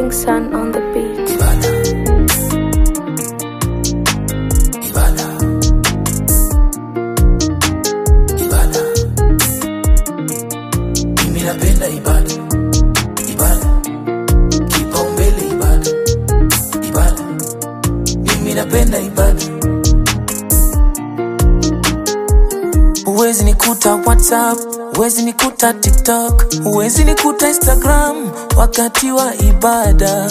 Kingston on the beat. Ibada. Ibada. Ibada. Mimi napenda ibada. Ibada. Kipaumbele ibada. Ibada. Mimi napenda ibada. Huwezi nikuta WhatsApp, huwezi nikuta TikTok, huwezi nikuta Instagram wakati wa ibada.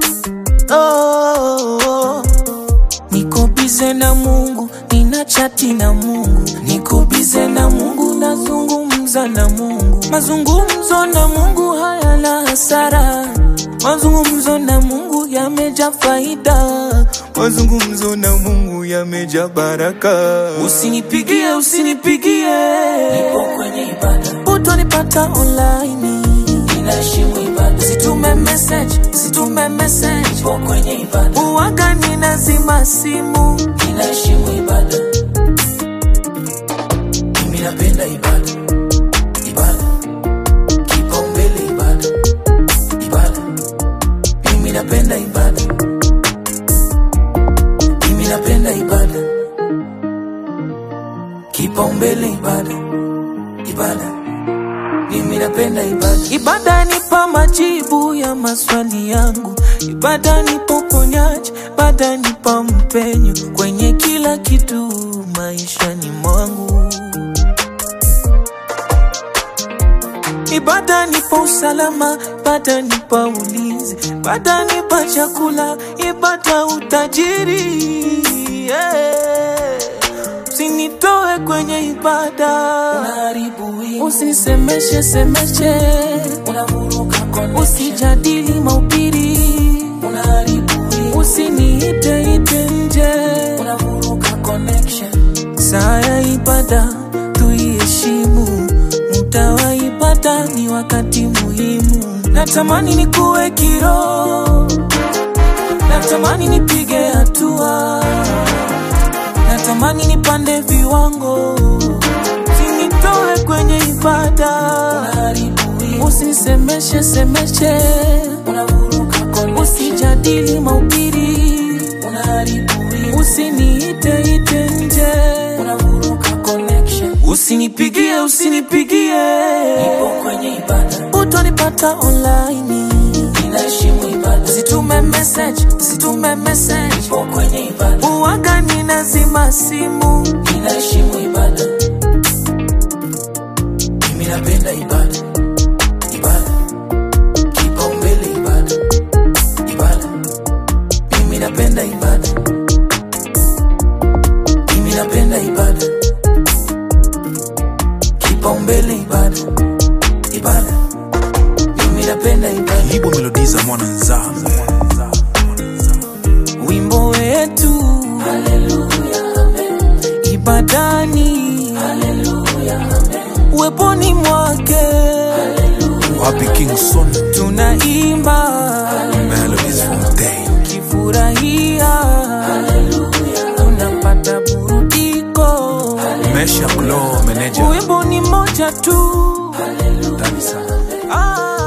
Oh, oh. Niko bize na Mungu, nina chati na Mungu, niko bize na Mungu, nazungumza na Mungu. Mazungumzo na Mungu hayana hasara, mazungumzo na Mungu yameja faida, mazungumzo na Mungu yameja baraka. Usinipigie, usinipigie, nipo kwenye ibada, utonipata online ninaheshimu ibada. Usitume message, usitume message, nipo kwenye ibada. Uwaga ninazima simu, ninaheshimu ibada. Mimi napenda ibada, ibada, kipaumbele ibada, ibada. Mimi napenda ibada, mimi napenda ibada, kipaumbele ibada, ibada. Mimi napenda ibada. Ibada nipa majibu ya maswali yangu, ibada nipa uponyaji, ibada nipa mpenyo kwenye kila kitu maishani mwangu. Ibada nipa usalama, ibada nipa ulinzi, ibada nipa chakula, ibada utajiri. Yeah. Usinitoe kwenye ibada, usinisemeshe semeshe, usijadili mahubiri, usiniite ite nje, saa ya ibada tuiheshimu, muda wa ibada ni wakati muhimu. Natamani nikuwe kiroho, natamani nipige hatua natamani nipande viwango, usinitoe kwenye ibada, usinisemeshe semeshe, usijadili mahubiri, usiniite ite nje, usinipigie usinipigie, utonipata online Usitume message, usitume message. Nipo kwenye ibada. Uwaga ninazima simu. Ninaheshimu ibada. Mimi napenda ibada. Ibada. Kipaumbele ibada. Ibada. Mimi napenda ibada. Mimi napenda ibada. Kipaumbele ibada. Ibada. Mimi napenda ibada. Libo melodi za mwana nzambe wimbo wetu ibadani uweponi mwake wapi Kingson tunaimba Melodies Fontaine kifurahia tunapata burudiko Mesha Glow Manager wimbo ni moja tu Ndani sana ah.